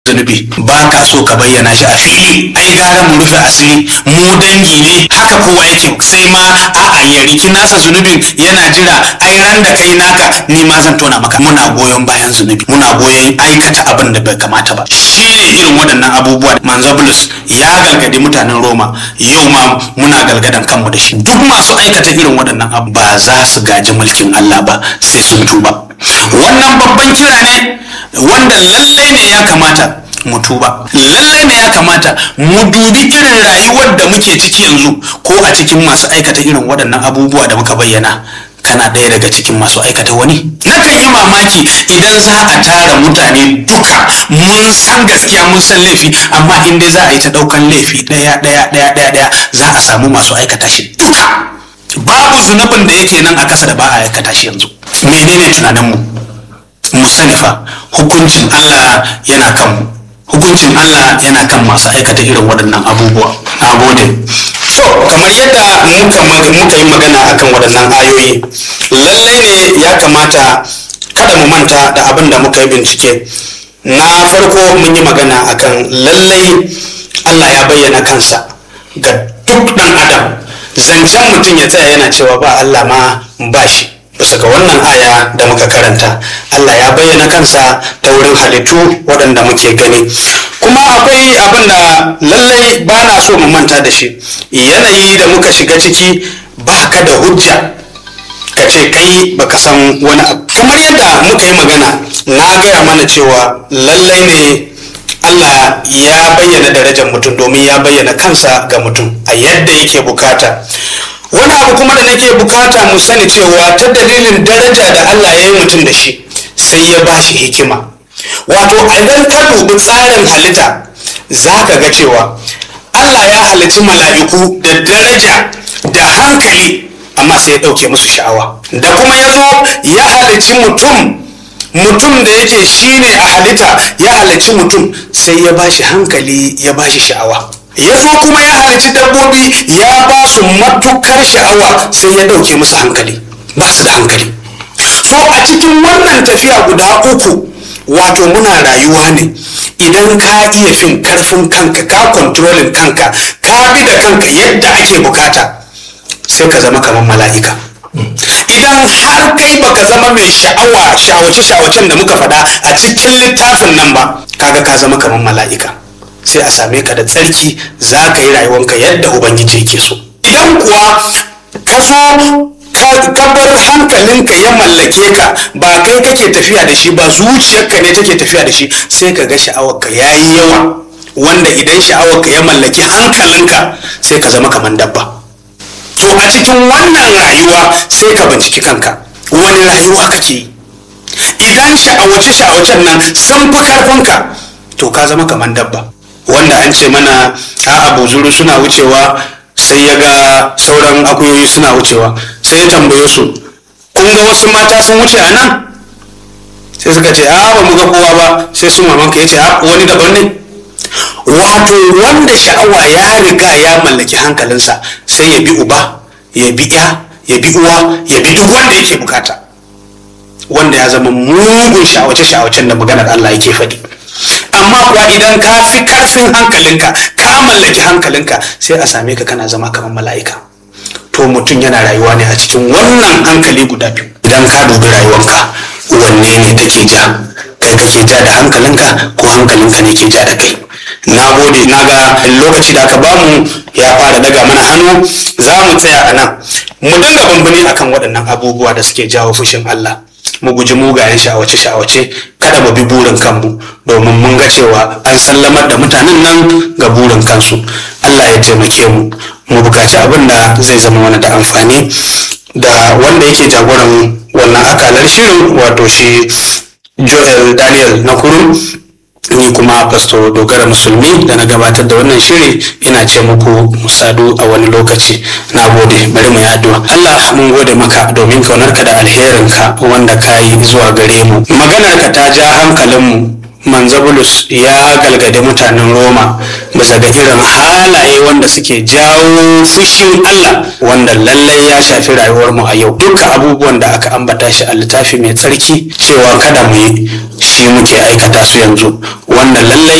zunubi ba ka so ka bayyana shi a fili ai gara mu rufe asiri mu dangi ne haka kowa yake sai ma a'a ya riki nasa zunubin yana jira ai ran da kai naka ni ma zan tona maka muna goyon bayan zunubi muna goyon aikata abin da bai kamata ba shi ne irin waɗannan abubuwa manzo bulus ya galgadi mutanen roma yau ma muna galgadan kanmu da shi duk masu aikata irin waɗannan abu ba za su gaji mulkin Allah ba sai sun tuba wannan babban kira ne wanda lallai ne ya kamata mu tuba lallai ne ya kamata mu dubi irin rayuwar da muke ciki yanzu ko a cikin masu aikata irin waɗannan abubuwa da muka bayyana kana ɗaya daga cikin masu aikata wani nakan yi mamaki idan za a tara mutane duka mun san gaskiya mun san laifi amma in dai za a yi ta ɗaukan laifi ɗaya ɗaya ɗaya ɗaya ɗaya za a samu masu aikata shi duka babu zunubin da yake nan a ƙasa da ba a aikata shi yanzu menene tunaninmu mu sani fa hukuncin Allah yana kan mu hukuncin Allah yana kan masu aikata irin waɗannan abubuwa na gode to kamar yadda muka muka yi magana akan waɗannan ayoyi lallai ne ya kamata kada mu manta da abin da muka yi bincike na farko mun yi magana akan lallai Allah ya bayyana kansa ga duk ɗan adam zancen mutum ya tsaya yana cewa ba Allah ma ba shi bisa ga wannan aya da muka karanta Allah ya bayyana kansa ta wurin halittu waɗanda muke gani kuma akwai abin da lallai ba na so mu manta da shi yanayi da muka shiga ciki ba ka da hujja ka ce kai baka san wani abu kamar yadda muka yi magana na gaya mana cewa lallai ne Allah ya bayyana darajar mutum domin ya bayyana kansa ga mutum a yadda yake bukata wani abu kuma da nake bukata mu sani cewa ta dalilin daraja da Allah ya yi mutum da shi sai ya ba shi hikima wato idan ka dubi tsarin halitta za ka ga cewa Allah ya halitti mala'iku da daraja da hankali amma sai ya ɗauke musu sha'awa da kuma ya zo ya halicci mutum mutum da yake shine a halitta ya halicci mutum sai ya ba shi hankali ya ba shi sha'awa ya zo kuma ya halici dabbobi ya ba su matukar sha'awa sai ya ɗauke musu hankali ba su da hankali so a cikin wannan tafiya guda uku wato muna rayuwa ne idan ka iya fin karfin kanka ka kontrolin kanka ka bi da kanka yadda ake bukata sai ka zama kamar mala'ika idan har kai baka zama mai sha'awa sha'awace sha'awacen da muka faɗa a cikin littafin nan ba kaga ka zama kamar mala'ika sai a same ka da tsarki za ka yi rayuwanka yadda ubangiji yake so idan kuwa ka zo ka bar hankalinka ya mallake ka ba kai kake tafiya da shi ba zuciyarka ne take tafiya da shi sai ka ga sha'awarka ya yi yawa wanda idan sha'awarka ya mallaki hankalinka sai ka zama kamar dabba to a cikin wannan rayuwa sai ka binciki kanka wani rayuwa kake yi idan sha'awace sha'awacen nan sun fi karfinka to ka zama kamar dabba wanda an ce mana a abu zuru suna wucewa sai ya ga sauran akuyoyi suna wucewa sai ya tambaye su kun ga wasu mata sun wuce a nan sai suka ce a ba mu ga kowa ba sai su mamanka ya ce a wani daban ne wato wanda sha'awa ya riga ya mallaki hankalinsa sai ya bi uba ya bi ya ya bi uwa ya bi duk wanda yake bukata wanda ya zama mugun sha'awace-sha'awacen da maganar Allah yake faɗi amma kuwa idan ka fi karfin hankalinka ka mallaki hankalinka sai a same ka kana zama kamar mala'ika to mutum yana rayuwa ne a cikin wannan hankali guda biyu idan ka dubi rayuwanka wanne ne take ja kai kake ja da hankalinka ko hankalinka ne ke ja da kai na gode na ga lokaci da aka bamu ya fara daga mana hannu za mu tsaya a nan mu dinga bambani akan waɗannan abubuwa da suke jawo fushin Allah mu guji mugayen sha'awace-sha'awace kada mu bi burin kanmu domin mun ga cewa an sallamar da mutanen nan ga burin kansu Allah ya taimake mu mu bukaci abin da zai zama mana da amfani da wanda yake jagoran wannan akalar shirin wato shi joel daniel na kurum ni kuma pasto dogara musulmi da na gabatar da wannan shiri ina ce muku musadu a wani lokaci na gode bari mu yi addu'a Allah mun gode maka domin kaunarka da alherinka wanda ka yi zuwa gare mu maganarka ta ja hankalinmu manzabulus ya galgade mutanen roma bisa ga irin halaye wanda suke jawo fushin allah wanda lallai ya shafi rayuwarmu a yau duka abubuwan da aka ambata shi a littafi mai tsarki cewa kada mu yi shi muke aikata su yanzu wanda lallai